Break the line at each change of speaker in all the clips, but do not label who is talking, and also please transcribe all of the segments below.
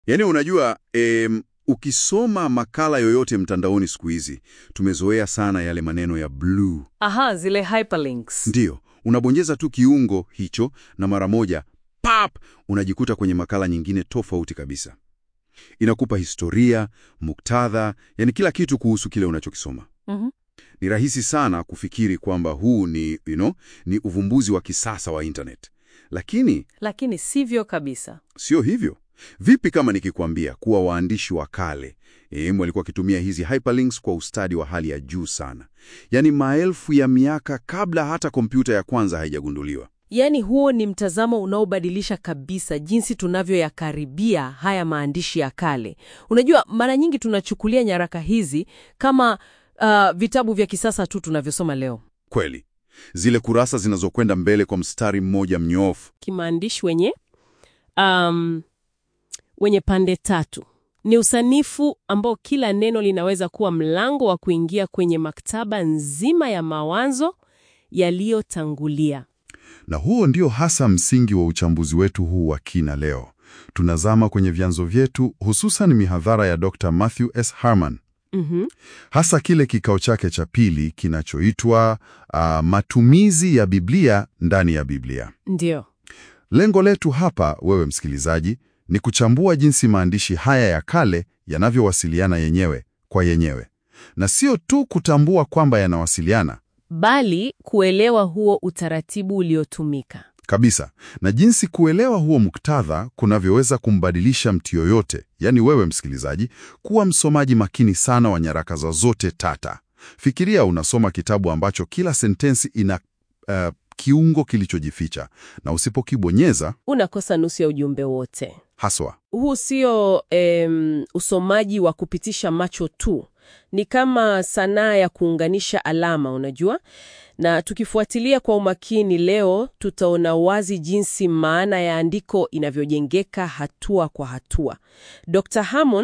Yaani unajua em, ukisoma makala yoyote mtandaoni siku hizi tumezoea sana yale maneno ya blue.
Aha, zile hyperlinks.
Ndiyo, unabonyeza tu kiungo hicho na mara moja pap, unajikuta kwenye makala nyingine tofauti kabisa. Inakupa historia, muktadha, yani kila kitu kuhusu kile unachokisoma.
Mhm.
Ni rahisi sana kufikiri kwamba huu ni, you know, ni uvumbuzi wa kisasa wa internet, lakini
Lakini sivyo kabisa.
sio hivyo. Vipi kama nikikwambia kuwa waandishi wa kale eh, walikuwa wakitumia hizi hyperlinks kwa ustadi wa hali ya juu sana, yaani maelfu ya miaka kabla hata kompyuta ya kwanza haijagunduliwa.
Yaani huo ni mtazamo unaobadilisha kabisa jinsi tunavyoyakaribia haya maandishi ya kale. Unajua, mara nyingi tunachukulia nyaraka hizi kama uh, vitabu vya kisasa tu tunavyosoma leo.
Kweli, zile kurasa zinazokwenda mbele kwa mstari mmoja mnyoofu.
Kimaandishi wenye um, wenye pande tatu. Ni usanifu ambao kila neno linaweza kuwa mlango wa kuingia kwenye maktaba nzima ya mawazo yaliyotangulia.
Na huo ndio hasa msingi wa uchambuzi wetu huu wa kina leo. Tunazama kwenye vyanzo vyetu, hususan mihadhara ya Dr. Matthew S. Harman,
Mhm.
hasa kile kikao chake cha pili kinachoitwa ah, matumizi ya Biblia ndani ya Biblia.
Ndio.
Lengo letu hapa, wewe msikilizaji, ni kuchambua jinsi maandishi haya ya kale yanavyowasiliana yenyewe kwa yenyewe, na sio tu kutambua kwamba yanawasiliana
Bali kuelewa huo utaratibu uliotumika.
kabisa, na jinsi kuelewa huo muktadha kunavyoweza kumbadilisha mtu yoyote, yaani wewe msikilizaji, kuwa msomaji makini sana wa nyaraka za zote tata. Fikiria unasoma kitabu ambacho kila sentensi ina uh, kiungo kilichojificha, na usipokibonyeza
Unakosa nusu ya ujumbe wote.
haswa
Huu sio em, usomaji wa kupitisha macho tu, ni kama sanaa ya kuunganisha alama, unajua. Na tukifuatilia kwa umakini leo, tutaona wazi jinsi maana ya andiko inavyojengeka hatua kwa hatua. Dr. Hammond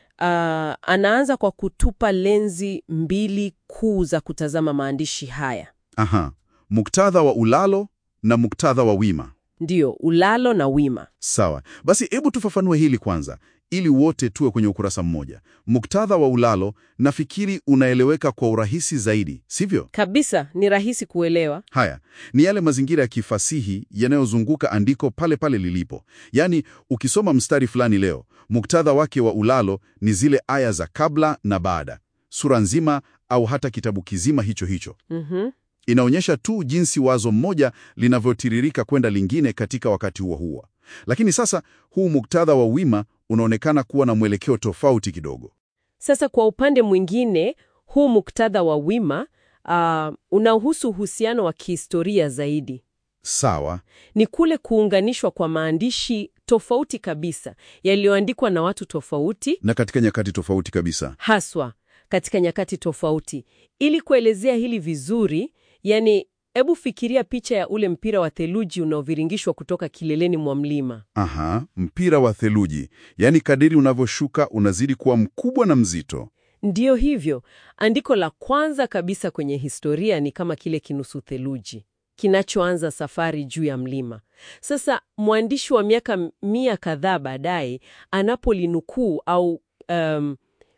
ah, anaanza kwa kutupa lenzi mbili kuu za kutazama maandishi haya,
Aha, muktadha wa ulalo na muktadha wa wima.
ndiyo ulalo na wima.
Sawa, basi hebu tufafanue hili kwanza, ili wote tuwe kwenye ukurasa mmoja. Muktadha wa ulalo nafikiri unaeleweka kwa urahisi zaidi, sivyo?
Kabisa, ni rahisi kuelewa.
Haya ni yale mazingira ya kifasihi yanayozunguka andiko pale pale lilipo. Yaani, ukisoma mstari fulani leo, muktadha wake wa ulalo ni zile aya za kabla na baada, sura nzima au hata kitabu kizima hicho hicho.
Mhm.
Inaonyesha tu jinsi wazo mmoja linavyotiririka kwenda lingine katika wakati huo huo. Lakini sasa huu muktadha wa wima unaonekana kuwa na mwelekeo tofauti kidogo.
Sasa kwa upande mwingine, huu muktadha wa wima uh, unahusu uhusiano wa kihistoria zaidi.
Sawa,
Ni kule kuunganishwa kwa maandishi tofauti kabisa yaliyoandikwa na watu tofauti,
na katika nyakati tofauti kabisa.
haswa katika nyakati tofauti. Ili kuelezea hili vizuri, yani, hebu fikiria picha ya ule mpira wa theluji unaoviringishwa kutoka kileleni mwa mlima.
Aha, mpira wa theluji, yaani kadiri unavyoshuka unazidi kuwa mkubwa na mzito.
Ndiyo hivyo, andiko la kwanza kabisa kwenye historia ni kama kile kinusu theluji kinachoanza safari juu ya mlima. Sasa mwandishi wa miaka mia kadhaa baadaye anapolinukuu au um,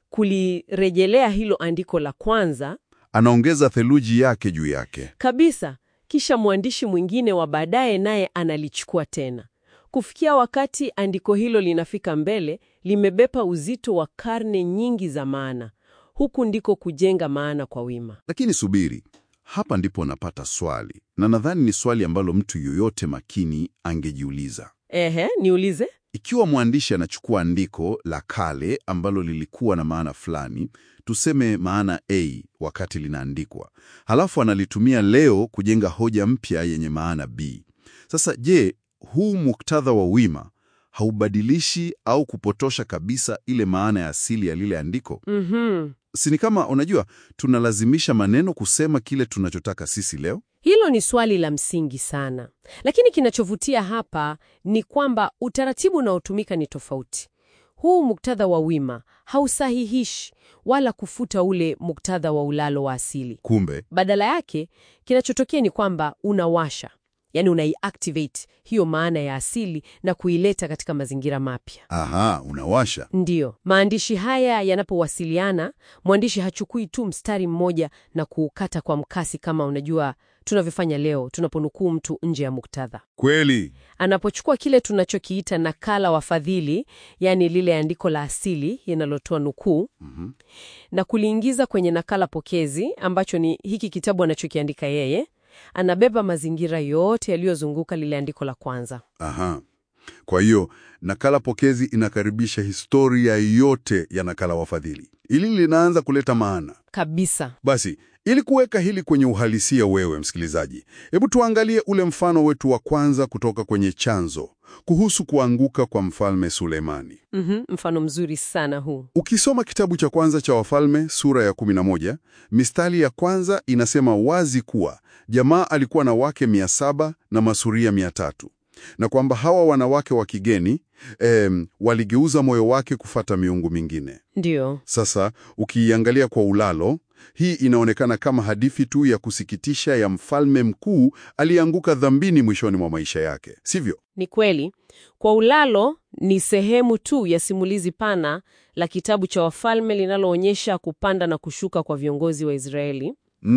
kulirejelea hilo andiko la kwanza
Anaongeza theluji yake juu yake.
kabisa, kisha mwandishi mwingine wa baadaye naye analichukua tena, kufikia wakati andiko hilo linafika mbele, limebeba uzito wa karne nyingi za maana. Huku ndiko kujenga maana kwa wima.
Lakini subiri, hapa ndipo napata swali, na nadhani ni swali ambalo mtu yoyote makini angejiuliza.
Ehe, niulize.
Ikiwa mwandishi anachukua andiko la kale ambalo lilikuwa na maana fulani, tuseme maana A wakati linaandikwa, halafu analitumia leo kujenga hoja mpya yenye maana B. Sasa je, huu muktadha wa wima haubadilishi au kupotosha kabisa ile maana ya asili ya lile andiko?
Mhm.
Si ni kama unajua, tunalazimisha maneno kusema kile tunachotaka sisi leo?
Hilo ni swali la msingi sana, lakini kinachovutia hapa ni kwamba utaratibu unaotumika ni tofauti. Huu muktadha wa wima hausahihishi wala kufuta ule muktadha wa ulalo wa asili.
Kumbe
Badala yake, kinachotokea ni kwamba unawasha,
yaani unaiactivate hiyo maana ya asili na kuileta katika mazingira mapya.
Aha, unawasha.
Ndiyo, maandishi haya yanapowasiliana, mwandishi hachukui tu mstari mmoja na kuukata kwa mkasi kama unajua tunavyofanya leo tunaponukuu mtu nje ya muktadha.
Kweli.
Anapochukua kile tunachokiita nakala wafadhili, yaani lile andiko la asili linalotoa nukuu
Mhm.
na kuliingiza kwenye nakala pokezi ambacho ni hiki kitabu anachokiandika yeye, anabeba mazingira yote yaliyozunguka lile andiko la kwanza.
Aha. Kwa hiyo nakala pokezi inakaribisha historia yote ya nakala wafadhili. Ili linaanza kuleta maana.
Kabisa.
Basi, ili kuweka hili kwenye uhalisia, wewe msikilizaji, hebu tuangalie ule mfano wetu wa kwanza kutoka kwenye chanzo kuhusu kuanguka kwa mfalme Sulemani.
Mhm, mfano mzuri sana huu.
Ukisoma kitabu cha kwanza cha Wafalme sura ya 11, mistari ya kwanza inasema wazi kuwa jamaa alikuwa na wake mia saba na masuria mia tatu na kwamba hawa wanawake wa kigeni em, waligeuza moyo wake kufata miungu mingine.
Ndiyo.
Sasa ukiiangalia kwa ulalo, hii inaonekana kama hadithi tu ya kusikitisha ya mfalme mkuu aliyeanguka dhambini mwishoni mwa maisha yake, sivyo?
Ni kweli. Kwa ulalo ni sehemu tu ya simulizi pana la kitabu cha Wafalme linaloonyesha kupanda na kushuka kwa viongozi wa Israeli.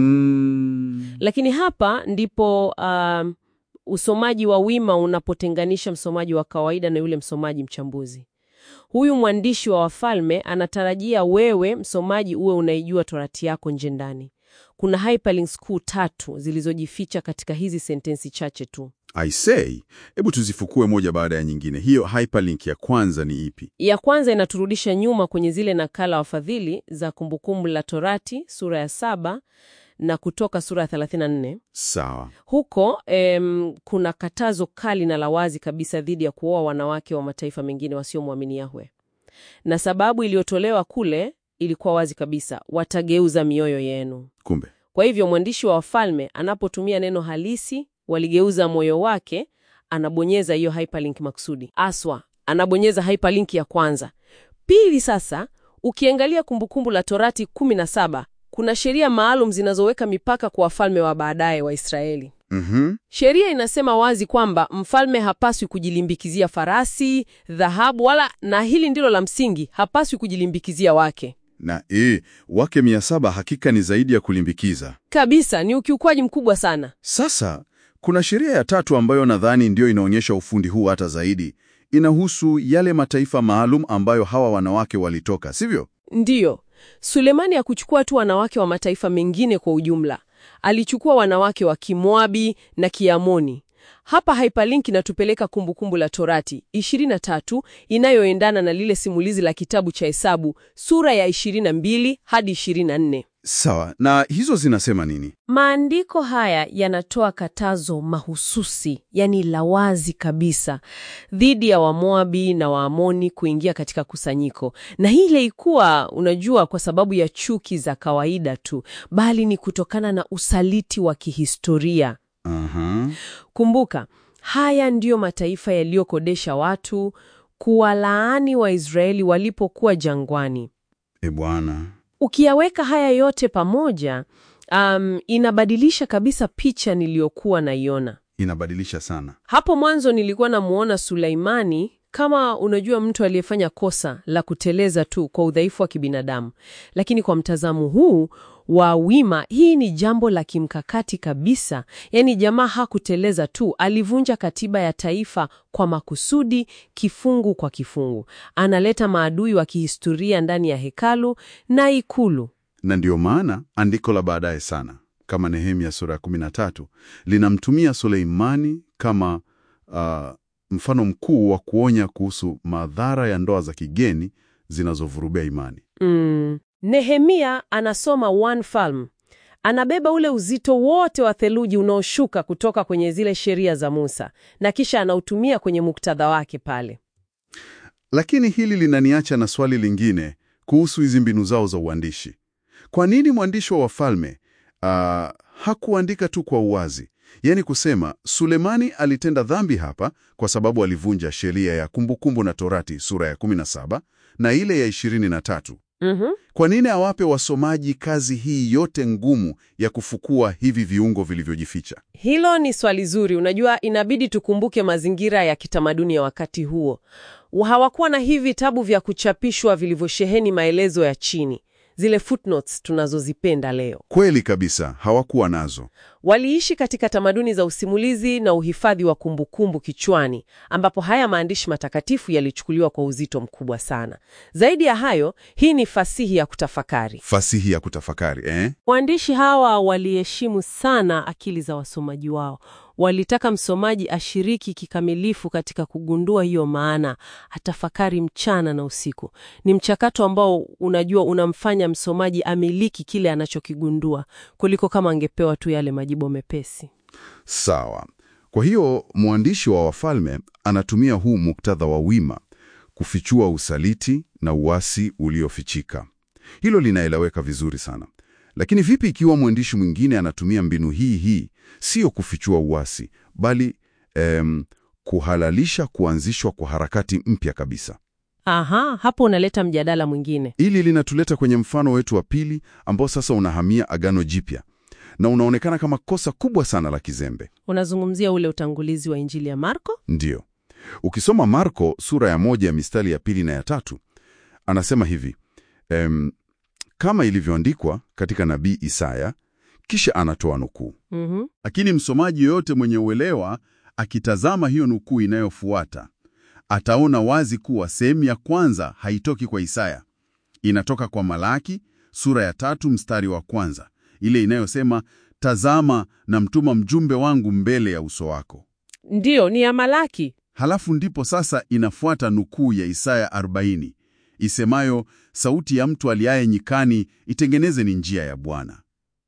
Mm.
Lakini hapa ndipo um, usomaji wa wima unapotenganisha msomaji wa kawaida na yule msomaji mchambuzi. Huyu mwandishi wa Wafalme anatarajia wewe msomaji uwe unaijua torati yako nje ndani. Kuna hyperlinks kuu tatu zilizojificha katika hizi sentensi chache tu.
I say, hebu tuzifukue moja baada ya nyingine. Hiyo hyperlink ya kwanza ni ipi?
Ya kwanza inaturudisha nyuma kwenye zile nakala wafadhili za Kumbukumbu la Torati sura ya saba na Kutoka sura ya 34.
Sawa.
Huko em, kuna katazo kali na la wazi kabisa dhidi ya kuoa wanawake wa mataifa mengine wasiomwamini Yahwe, na sababu iliyotolewa kule ilikuwa wazi kabisa, watageuza mioyo yenu.
Kumbe
Kwa hivyo mwandishi wa Wafalme anapotumia neno halisi waligeuza moyo wake, anabonyeza hiyo hyperlink maksudi. Aswa anabonyeza hyperlink ya kwanza. Pili, sasa ukiangalia Kumbukumbu la Torati 17 kuna sheria maalum zinazoweka mipaka kwa wafalme wa baadaye wa Israeli.
Mhm.
Sheria inasema wazi kwamba mfalme hapaswi kujilimbikizia farasi, dhahabu, wala na hili ndilo la msingi, hapaswi kujilimbikizia wake
na e, wake mia saba hakika ni zaidi ya kulimbikiza.
kabisa. Ni ukiukwaji mkubwa sana.
Sasa kuna sheria ya tatu ambayo nadhani ndiyo inaonyesha ufundi huu hata zaidi. Inahusu yale mataifa maalum ambayo hawa wanawake walitoka, sivyo?
Ndiyo, Sulemani hakuchukua tu wanawake wa mataifa mengine kwa ujumla, alichukua wanawake wa Kimoabi na Kiamoni. Hapa hyperlink inatupeleka Kumbukumbu la Torati 23 inayoendana na lile simulizi la kitabu cha Hesabu sura ya 22 hadi 24.
Sawa. Na hizo zinasema nini?
Maandiko haya yanatoa katazo mahususi, yani la wazi kabisa, dhidi ya Wamoabi na Waamoni kuingia katika kusanyiko, na hii ilikuwa, unajua, kwa sababu ya chuki za kawaida tu, bali ni kutokana na usaliti wa kihistoria.
Aha.
Kumbuka, haya ndiyo mataifa yaliyokodesha watu kuwalaani Waisraeli walipokuwa jangwani.
E bwana.
Ukiyaweka haya yote pamoja, um, inabadilisha kabisa picha niliyokuwa naiona
Inabadilisha sana.
hapo mwanzo. Nilikuwa namuona Sulaimani kama unajua, mtu aliyefanya kosa la kuteleza tu kwa udhaifu wa kibinadamu, lakini kwa mtazamo huu wa wima, hii ni jambo la kimkakati kabisa. Yaani jamaa hakuteleza tu, alivunja katiba ya taifa kwa makusudi, kifungu kwa kifungu. Analeta maadui wa kihistoria ndani ya hekalu na ikulu.
Na ndiyo maana andiko la baadaye sana kama Nehemia sura ya 13 linamtumia Suleimani kama ah, mfano mkuu wa kuonya kuhusu madhara ya ndoa za kigeni zinazovurubia imani.
Mm. Nehemia anasoma One Palm. Anabeba ule uzito wote wa theluji unaoshuka kutoka kwenye zile sheria za Musa na kisha anautumia kwenye muktadha wake pale.
Lakini hili linaniacha na swali lingine kuhusu hizi mbinu zao za uandishi. Kwa nini mwandishi wa Wafalme ah, hakuandika tu kwa uwazi, yaani kusema Sulemani alitenda dhambi hapa kwa sababu alivunja sheria ya Kumbukumbu na Torati sura ya 17 na ile ya 23,
Mhm.
Kwa nini awape wasomaji kazi hii yote ngumu ya kufukua hivi viungo vilivyojificha?
Hilo ni swali zuri. Unajua, inabidi tukumbuke mazingira ya kitamaduni ya wakati huo. Hawakuwa na hivi vitabu vya kuchapishwa vilivyosheheni maelezo ya chini, zile footnotes tunazozipenda leo.
Kweli kabisa, hawakuwa nazo.
Waliishi katika tamaduni za usimulizi na uhifadhi wa kumbukumbu kichwani, ambapo haya maandishi matakatifu yalichukuliwa kwa uzito mkubwa sana. Zaidi ya hayo, hii ni fasihi ya kutafakari.
Fasihi ya kutafakari eh?
Waandishi hawa waliheshimu sana akili za wasomaji wao. Walitaka msomaji ashiriki kikamilifu katika kugundua hiyo maana, atafakari mchana na usiku. Ni mchakato ambao unajua unamfanya msomaji amiliki kile anachokigundua kuliko kama angepewa tu yale majibu mepesi.
Sawa. Kwa hiyo mwandishi wa Wafalme anatumia huu muktadha wa wima kufichua usaliti na uasi uliofichika. Hilo linaeleweka vizuri sana. Lakini vipi ikiwa mwandishi mwingine anatumia mbinu hii hii, sio kufichua uasi, bali em, kuhalalisha kuanzishwa kwa harakati mpya kabisa?
Aha, hapo unaleta mjadala mwingine.
Hili linatuleta kwenye mfano wetu wa pili ambao sasa unahamia Agano Jipya na unaonekana kama kosa kubwa sana la kizembe.
Unazungumzia ule utangulizi wa Injili ya Marko?
Ndiyo. Ukisoma Marko sura ya moja ya mistari ya pili na ya tatu, anasema hivi em, kama ilivyoandikwa katika nabii Isaya, kisha anatoa nukuu.
Mhm.
Lakini msomaji yoyote mwenye uelewa akitazama hiyo nukuu inayofuata ataona wazi kuwa sehemu ya kwanza haitoki kwa Isaya, inatoka kwa Malaki sura ya tatu mstari wa kwanza, ile inayosema tazama, namtuma mjumbe wangu mbele ya uso wako.
Ndiyo, ni ya Malaki.
Halafu ndipo sasa inafuata nukuu ya Isaya 40 isemayo, sauti ya mtu aliaye nyikani, itengeneze ni njia ya Bwana.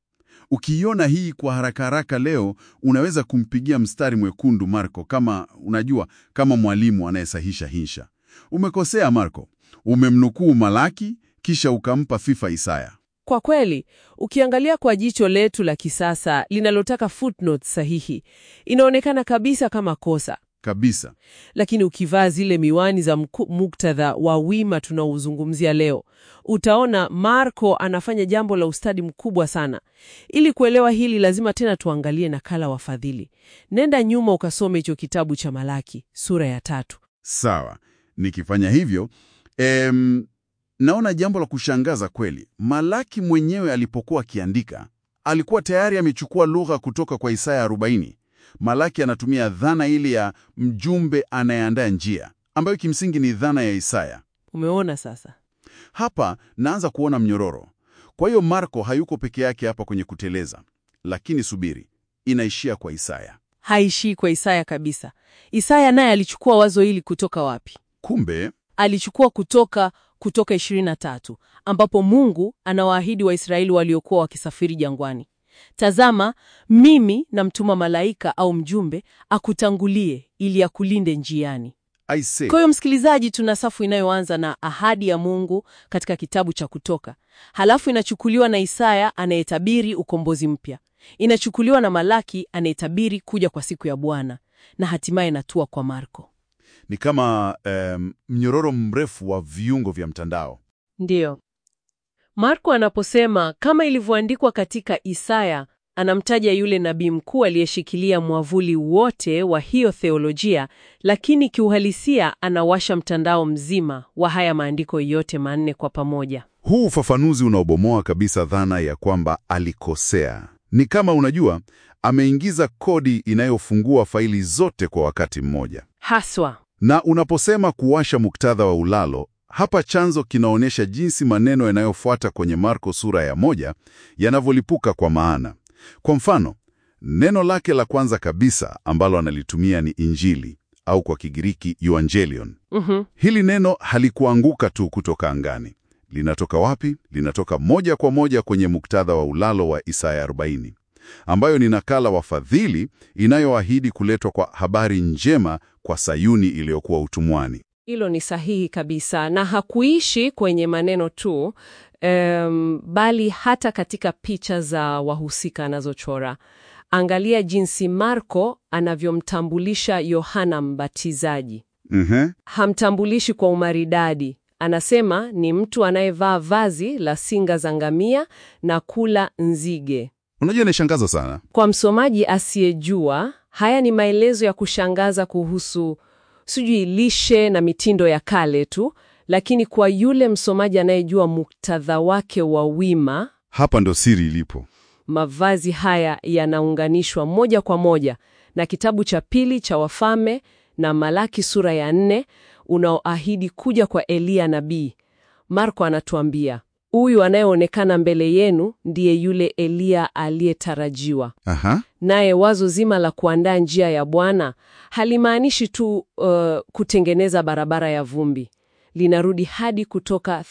Ukiiona hii kwa haraka haraka leo, unaweza kumpigia mstari mwekundu Marko, kama unajua, kama mwalimu anayesahisha hinsha. Umekosea Marko, umemnukuu Malaki kisha ukampa fifa Isaya.
Kwa kweli, ukiangalia kwa jicho letu la kisasa linalotaka footnotes sahihi, inaonekana kabisa kama kosa.
Kabisa.
Lakini ukivaa zile miwani za mku- muktadha wa wima tunaouzungumzia leo, utaona Marko anafanya jambo la ustadi mkubwa sana. Ili kuelewa hili, lazima tena tuangalie nakala wafadhili. Nenda nyuma ukasome hicho kitabu cha Malaki sura ya tatu.
Sawa, nikifanya hivyo em, naona jambo la kushangaza kweli. Malaki mwenyewe alipokuwa akiandika alikuwa tayari amechukua lugha kutoka kwa Isaya 40. Malaki anatumia dhana ile ya mjumbe anayeandaa njia, ambayo kimsingi ni dhana ya Isaya.
Umeona sasa?
Hapa naanza kuona mnyororo. Kwa hiyo Marko hayuko peke yake hapa kwenye kuteleza, lakini subiri, inaishia kwa Isaya.
Haishii kwa Isaya kabisa. Isaya naye alichukua wazo hili kutoka wapi?
Kumbe
alichukua kutoka Kutoka 23 ambapo Mungu anawaahidi Waisraeli waliokuwa wakisafiri jangwani, tazama, mimi namtuma malaika au mjumbe akutangulie ili akulinde njiani.
I say,
Kwa hiyo msikilizaji, tuna safu inayoanza na ahadi ya Mungu katika kitabu cha Kutoka, halafu inachukuliwa na Isaya anayetabiri ukombozi mpya, inachukuliwa na Malaki anayetabiri kuja kwa siku ya Bwana, na hatimaye inatua kwa Marko.
ni kama em, mnyororo mrefu wa viungo vya mtandao.
Ndiyo. Marko anaposema kama ilivyoandikwa katika Isaya, anamtaja yule nabii mkuu aliyeshikilia mwavuli wote wa hiyo theolojia, lakini kiuhalisia anawasha mtandao mzima wa haya maandiko yote manne kwa pamoja.
Huu ufafanuzi unaobomoa kabisa dhana ya kwamba alikosea. Ni kama unajua, ameingiza kodi inayofungua faili zote kwa wakati mmoja.
Haswa.
Na unaposema kuwasha muktadha wa ulalo, hapa chanzo kinaonyesha jinsi maneno yanayofuata kwenye Marko sura ya moja yanavyolipuka kwa maana. Kwa mfano, neno lake la kwanza kabisa ambalo analitumia ni Injili au kwa Kigiriki euangelion.
Mhm.
Hili neno halikuanguka tu kutoka angani. Linatoka wapi? Linatoka moja kwa moja kwenye muktadha wa ulalo wa Isaya 40, ambayo ni nakala wafadhili inayoahidi kuletwa kwa habari njema kwa Sayuni iliyokuwa utumwani.
Hilo ni sahihi kabisa, na hakuishi kwenye maneno tu em, bali hata katika picha za wahusika anazochora. Angalia jinsi Marko anavyomtambulisha Yohana Mbatizaji.
Mhm.
Hamtambulishi kwa umaridadi, Anasema ni mtu anayevaa vazi la singa za ngamia na kula nzige.
Unajua, inashangaza sana.
Kwa msomaji asiyejua, haya ni maelezo ya kushangaza kuhusu sijui lishe na mitindo ya kale tu, lakini kwa yule msomaji anayejua muktadha wake wa wima,
Hapa ndo siri ilipo.
mavazi haya yanaunganishwa moja kwa moja na kitabu cha pili cha Wafalme na Malaki sura ya nne unaoahidi kuja kwa Eliya nabii. Marko anatuambia huyu anayeonekana mbele yenu ndiye yule Eliya aliyetarajiwa.
Aha.
Naye wazo zima la kuandaa njia ya Bwana halimaanishi tu uh, kutengeneza barabara ya vumbi. Linarudi hadi Kutoka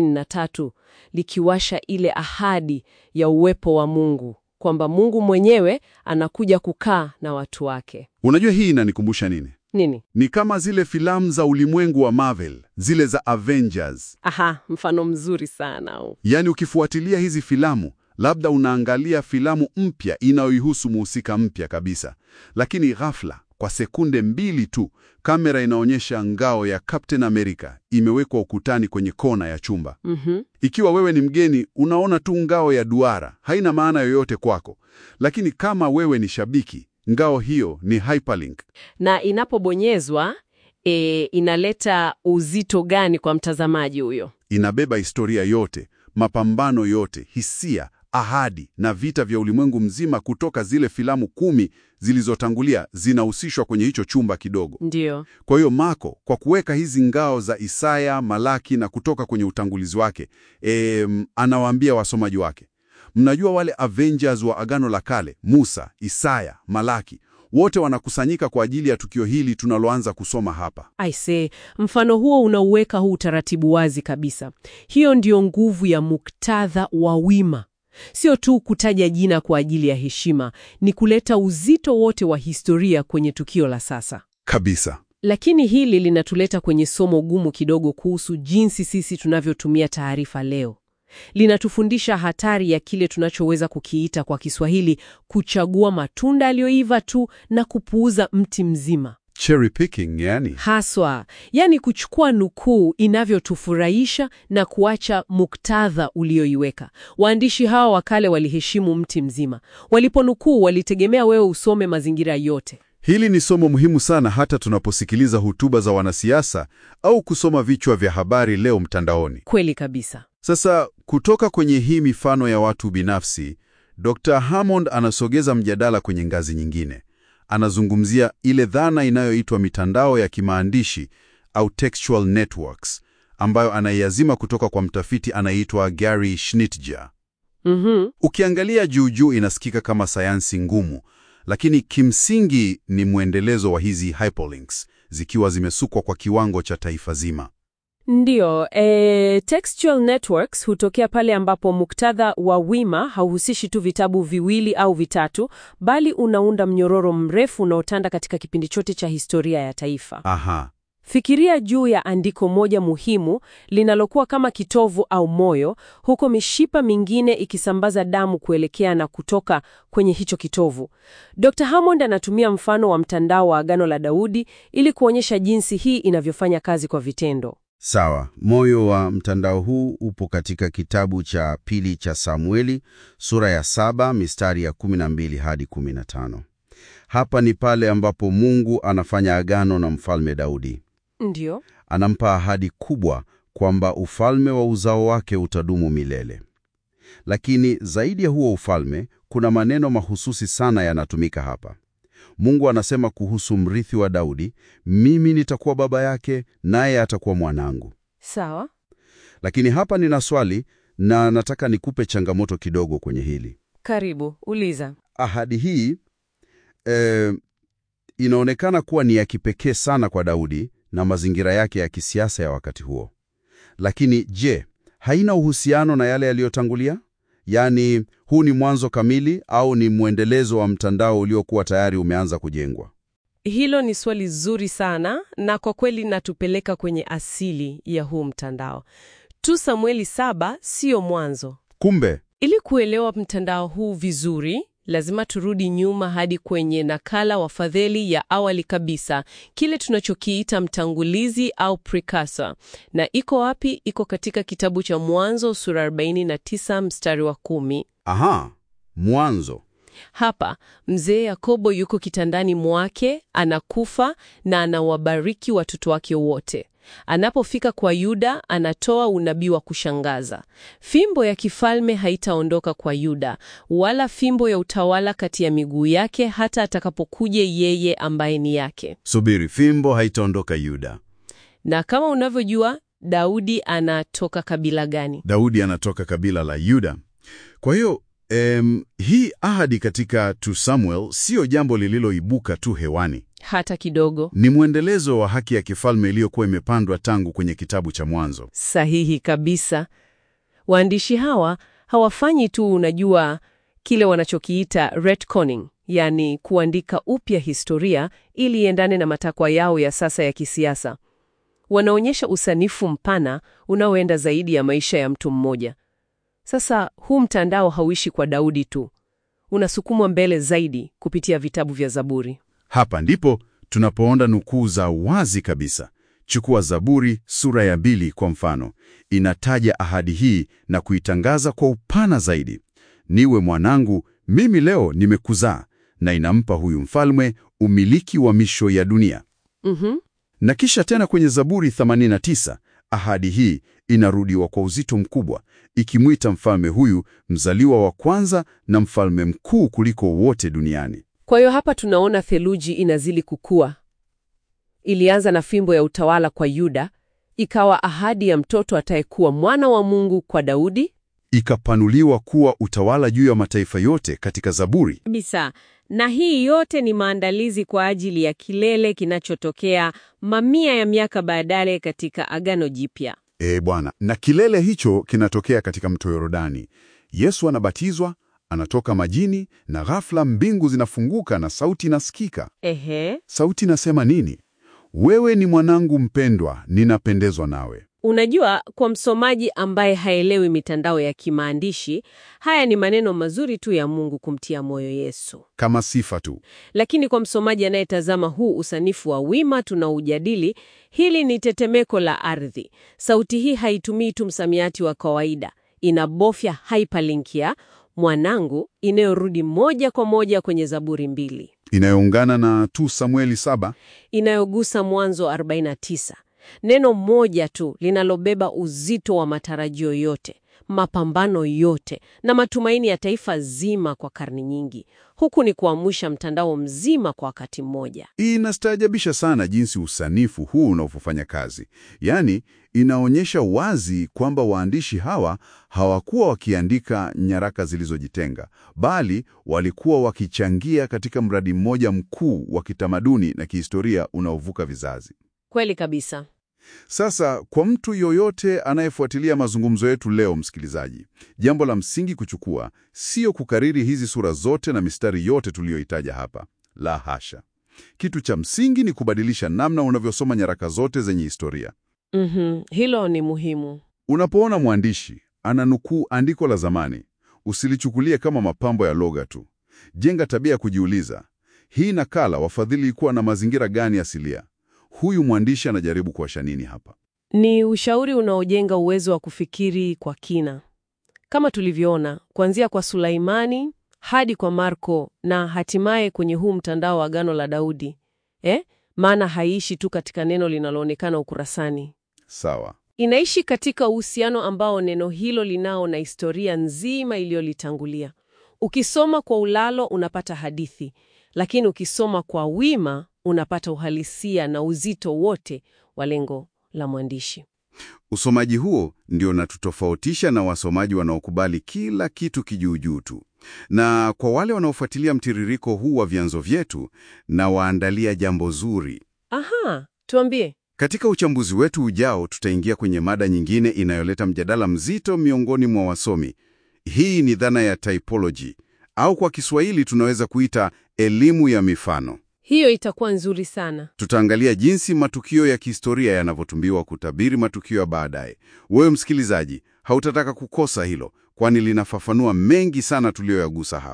33 likiwasha ile ahadi ya uwepo wa Mungu, kwamba Mungu mwenyewe anakuja kukaa na watu wake.
Unajua hii inanikumbusha nini?
Nini?
Ni kama zile filamu za ulimwengu wa Marvel, zile za Avengers.
Aha, mfano mzuri sana huu.
Yaani ukifuatilia hizi filamu, labda unaangalia filamu mpya inayoihusu muhusika mpya kabisa, lakini ghafla, kwa sekunde mbili tu, kamera inaonyesha ngao ya Captain America imewekwa ukutani kwenye kona ya chumba.
Mhm.
Ikiwa wewe ni mgeni, unaona tu ngao ya duara, haina maana yoyote kwako. Lakini kama wewe ni shabiki, ngao hiyo ni hyperlink.
Na inapobonyezwa e, inaleta uzito gani kwa mtazamaji huyo?
Inabeba historia yote, mapambano yote, hisia, ahadi na vita vya ulimwengu mzima kutoka zile filamu kumi zilizotangulia zinahusishwa kwenye hicho chumba kidogo.
Ndiyo.
Kwa hiyo Marko, kwa kuweka hizi ngao za Isaya, Malaki na kutoka kwenye utangulizi wake, em, anawaambia wasomaji wake, mnajua wale Avengers wa Agano la Kale, Musa, Isaya, Malaki, wote wanakusanyika kwa ajili ya tukio hili tunaloanza kusoma hapa.
Aise, mfano huo unauweka huu utaratibu wazi kabisa. Hiyo ndiyo nguvu ya muktadha wa wima. Sio tu kutaja jina kwa ajili ya heshima, ni kuleta uzito wote wa historia kwenye tukio la sasa.
Kabisa.
Lakini hili linatuleta kwenye somo gumu kidogo kuhusu jinsi sisi tunavyotumia taarifa leo. Linatufundisha hatari ya kile tunachoweza kukiita kwa Kiswahili kuchagua matunda yaliyoiva tu na kupuuza mti mzima.
Cherry picking, yani.
Haswa, yani kuchukua nukuu inavyotufurahisha na kuacha muktadha ulioiweka. Waandishi hawa wa kale waliheshimu mti mzima. Waliponukuu walitegemea wewe usome mazingira yote.
Hili ni somo muhimu sana hata tunaposikiliza hotuba za wanasiasa au kusoma vichwa vya habari leo mtandaoni.
Kweli kabisa.
Sasa kutoka kwenye hii mifano ya watu binafsi, Dr. Hammond anasogeza mjadala kwenye ngazi nyingine. Anazungumzia ile dhana inayoitwa mitandao ya kimaandishi au textual networks, ambayo anaiazima kutoka kwa mtafiti anayeitwa Gary Schnitger.
Mhm.
Ukiangalia juu juu inasikika kama sayansi ngumu, lakini kimsingi ni mwendelezo wa hizi hyperlinks zikiwa zimesukwa kwa kiwango cha taifa zima.
Ndiyo, e, textual networks hutokea pale ambapo muktadha wa wima hauhusishi tu vitabu viwili au vitatu, bali unaunda mnyororo mrefu unaotanda katika kipindi chote cha historia ya taifa.
Aha,
Fikiria juu ya andiko moja muhimu linalokuwa kama kitovu au moyo, huko mishipa mingine ikisambaza damu kuelekea na kutoka kwenye hicho kitovu. Dr. Hammond anatumia mfano wa mtandao wa Agano la Daudi ili kuonyesha jinsi hii inavyofanya kazi kwa vitendo.
Sawa. Moyo wa mtandao huu upo katika kitabu cha pili cha Samueli sura ya saba mistari ya 12 hadi 15. Hapa ni pale ambapo Mungu anafanya agano na mfalme Daudi.
Ndiyo.
Anampa ahadi kubwa kwamba ufalme wa uzao wake utadumu milele. Lakini zaidi ya huo ufalme, kuna maneno mahususi sana yanatumika hapa. Mungu anasema kuhusu mrithi wa Daudi, mimi nitakuwa baba yake naye atakuwa mwanangu.
Sawa.
Lakini hapa nina swali na nataka nikupe changamoto kidogo kwenye hili.
Karibu, uliza.
Ahadi hii eh, inaonekana kuwa ni ya kipekee sana kwa Daudi na mazingira yake ya kisiasa ya wakati huo. Lakini je, haina uhusiano na yale yaliyotangulia? Yaani, huu ni mwanzo kamili au ni mwendelezo wa mtandao uliokuwa tayari umeanza kujengwa?
Hilo ni swali zuri sana na kwa kweli natupeleka kwenye asili ya huu mtandao. Tu Samueli saba siyo mwanzo.
kumbe
Ili kuelewa mtandao huu vizuri, Lazima turudi nyuma hadi kwenye nakala wafadhili ya awali kabisa, kile tunachokiita mtangulizi au precursor. Na iko wapi? Iko katika kitabu cha Mwanzo sura 49 mstari wa kumi.
Aha, Mwanzo.
Hapa mzee Yakobo yuko kitandani mwake, anakufa na anawabariki watoto wake wote. Anapofika kwa Yuda, anatoa unabii wa kushangaza. Fimbo ya kifalme haitaondoka kwa Yuda, wala fimbo ya utawala kati ya miguu yake, hata atakapokuja yeye ambaye ni yake.
Subiri, fimbo haitaondoka Yuda.
Na kama unavyojua, Daudi anatoka kabila gani?
Daudi anatoka kabila la Yuda. Kwa hiyo em, hii ahadi katika 2 Samuel siyo jambo lililoibuka tu hewani.
Hata kidogo.
Ni mwendelezo wa haki ya kifalme iliyokuwa imepandwa tangu kwenye kitabu cha Mwanzo.
Sahihi kabisa. Waandishi hawa hawafanyi tu, unajua, kile wanachokiita retconning, yani kuandika upya historia ili iendane na matakwa yao ya sasa ya kisiasa. Wanaonyesha usanifu mpana unaoenda zaidi ya maisha ya mtu mmoja. Sasa huu mtandao hauishi kwa Daudi tu, unasukumwa mbele zaidi kupitia vitabu vya Zaburi.
Hapa ndipo tunapoona nukuu za wazi kabisa. Chukua Zaburi sura ya pili kwa mfano, inataja ahadi hii na kuitangaza kwa upana zaidi: niwe mwanangu, mimi leo nimekuzaa, na inampa huyu mfalme umiliki wa misho ya dunia.
Mhm.
Na kisha tena kwenye Zaburi 89 ahadi hii inarudiwa kwa uzito mkubwa, ikimwita mfalme huyu mzaliwa wa kwanza na mfalme mkuu kuliko wote duniani.
Kwa hiyo hapa tunaona theluji inazidi kukua. Ilianza na fimbo ya utawala kwa Yuda, ikawa ahadi ya mtoto atayekuwa mwana wa Mungu kwa Daudi
Ikapanuliwa kuwa utawala juu ya mataifa yote katika Zaburi.
kabisa. Na hii yote ni maandalizi kwa ajili ya kilele kinachotokea mamia ya miaka baadaye katika Agano Jipya.
E Bwana, na kilele hicho kinatokea katika mto Yordani. Yesu anabatizwa, anatoka majini, na ghafla mbingu zinafunguka na sauti inasikika.
Ehe,
Sauti inasema nini? Wewe ni mwanangu mpendwa, ninapendezwa nawe.
unajua, kwa msomaji ambaye haelewi mitandao ya kimaandishi, haya ni maneno mazuri tu ya Mungu kumtia moyo Yesu.
Kama sifa tu.
Lakini kwa msomaji anayetazama huu usanifu wa wima tunaujadili, hili ni tetemeko la ardhi. Sauti hii haitumii tu msamiati wa kawaida, inabofya hyperlink ya mwanangu inayorudi moja kwa moja kwenye Zaburi mbili
Inayoungana na tu Samueli saba.
inayogusa Mwanzo 49. Neno moja tu linalobeba uzito wa matarajio yote, mapambano yote na matumaini ya taifa zima kwa karne nyingi. Huku ni kuamsha mtandao mzima kwa wakati mmoja.
Inastaajabisha sana jinsi usanifu huu unavyofanya kazi. Yaani, inaonyesha wazi kwamba waandishi hawa hawakuwa wakiandika nyaraka zilizojitenga, bali walikuwa wakichangia katika mradi mmoja mkuu wa kitamaduni na kihistoria unaovuka vizazi.
Kweli kabisa.
Sasa kwa mtu yoyote anayefuatilia mazungumzo yetu leo, msikilizaji, jambo la msingi kuchukua sio kukariri hizi sura zote na mistari yote tuliyoitaja hapa. La hasha. Kitu cha msingi ni kubadilisha namna unavyosoma nyaraka zote zenye historia.
Mhm, hilo ni muhimu.
Unapoona mwandishi ananukuu andiko la zamani, usilichukulie kama mapambo ya lugha tu. Jenga tabia ya kujiuliza, hii nakala wafadhili ilikuwa na mazingira gani asilia? Huyu mwandishi anajaribu kuwasha nini hapa?
Ni ushauri unaojenga uwezo wa kufikiri kwa kina, kama tulivyoona kuanzia kwa Sulaimani hadi kwa Marko na hatimaye kwenye huu mtandao wa Agano la Daudi. Eh? Maana haiishi tu katika neno linaloonekana ukurasani,
Sawa.
inaishi katika uhusiano ambao neno hilo linao na historia nzima iliyolitangulia. Ukisoma kwa ulalo unapata hadithi, lakini ukisoma kwa wima unapata uhalisia na uzito wote wa lengo la mwandishi.
Usomaji huo ndio unatutofautisha na wasomaji wanaokubali kila kitu kijuujuu tu. Na kwa wale wanaofuatilia mtiririko huu wa vyanzo vyetu, na waandalia jambo zuri.
Aha, tuambie.
Katika uchambuzi wetu ujao, tutaingia kwenye mada nyingine inayoleta mjadala mzito miongoni mwa wasomi. Hii ni dhana ya typology, au kwa Kiswahili tunaweza kuita elimu ya mifano.
Hiyo itakuwa nzuri sana.
Tutaangalia jinsi matukio ya kihistoria yanavyotumbiwa kutabiri matukio ya baadaye. Wewe msikilizaji, hautataka kukosa hilo, kwani linafafanua mengi sana tuliyoyagusa hapa.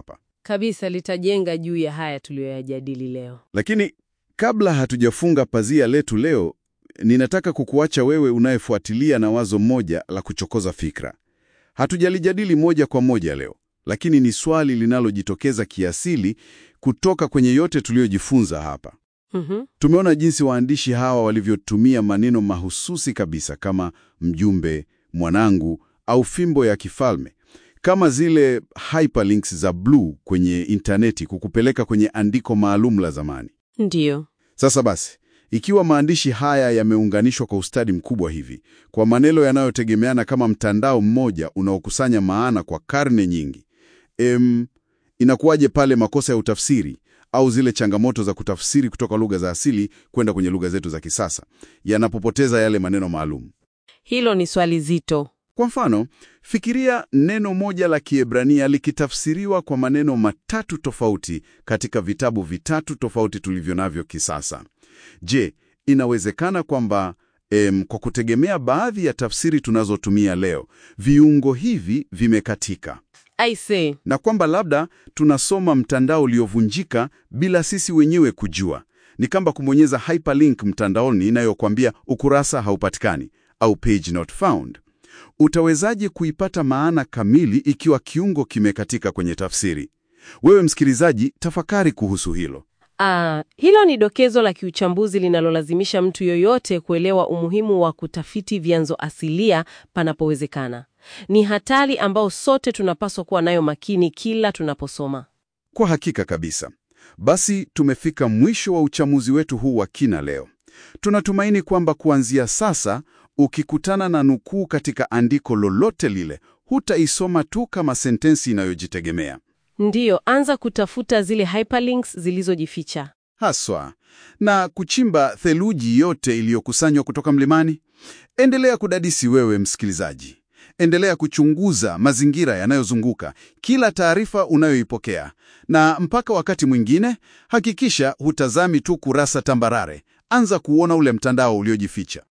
Kabisa litajenga juu ya haya tuliyoyajadili leo.
Lakini kabla hatujafunga pazia letu leo, ninataka kukuacha wewe unayefuatilia na wazo moja la kuchokoza fikra. Hatujalijadili moja kwa moja leo, lakini ni swali linalojitokeza kiasili kutoka kwenye yote tuliyojifunza hapa.
Mhm.
Tumeona jinsi waandishi hawa walivyotumia maneno mahususi kabisa kama mjumbe, mwanangu au fimbo ya kifalme, kama zile hyperlinks za bluu kwenye intaneti kukupeleka kwenye andiko maalum la zamani.
Ndiyo.
Sasa basi, ikiwa maandishi haya yameunganishwa kwa ustadi mkubwa hivi, kwa maneno yanayotegemeana kama mtandao mmoja unaokusanya maana kwa karne nyingi, em, inakuwaje pale makosa ya utafsiri au zile changamoto za kutafsiri kutoka lugha za asili kwenda kwenye lugha zetu za kisasa yanapopoteza yale maneno maalum?
Hilo ni swali zito.
Kwa mfano, fikiria neno moja la Kiebrania likitafsiriwa kwa maneno matatu tofauti katika vitabu vitatu tofauti tulivyo navyo kisasa. Je, inawezekana kwamba em, kwa kutegemea baadhi ya tafsiri tunazotumia leo, viungo hivi vimekatika
I say,
na kwamba labda tunasoma mtandao uliovunjika bila sisi wenyewe kujua? Ni kama kubonyeza hyperlink mtandaoni inayokwambia ukurasa haupatikani au page not found. Utawezaje kuipata maana kamili ikiwa kiungo kimekatika kwenye tafsiri? Wewe msikilizaji, tafakari kuhusu hilo.
ah, hilo ni dokezo la kiuchambuzi linalolazimisha mtu yoyote kuelewa umuhimu wa kutafiti vyanzo asilia panapowezekana. Ni hatari ambao sote tunapaswa kuwa nayo makini kila tunaposoma.
Kwa hakika kabisa. Basi tumefika mwisho wa uchamuzi wetu huu wa kina leo. Tunatumaini kwamba kuanzia sasa, ukikutana na nukuu katika andiko lolote lile, hutaisoma tu kama sentensi inayojitegemea
Ndiyo, anza kutafuta zile hyperlinks zilizojificha.
haswa na kuchimba theluji yote iliyokusanywa kutoka mlimani. Endelea kudadisi wewe msikilizaji, endelea kuchunguza mazingira yanayozunguka kila taarifa unayoipokea, na mpaka wakati mwingine, hakikisha hutazami tu kurasa tambarare. Anza kuona ule mtandao uliojificha.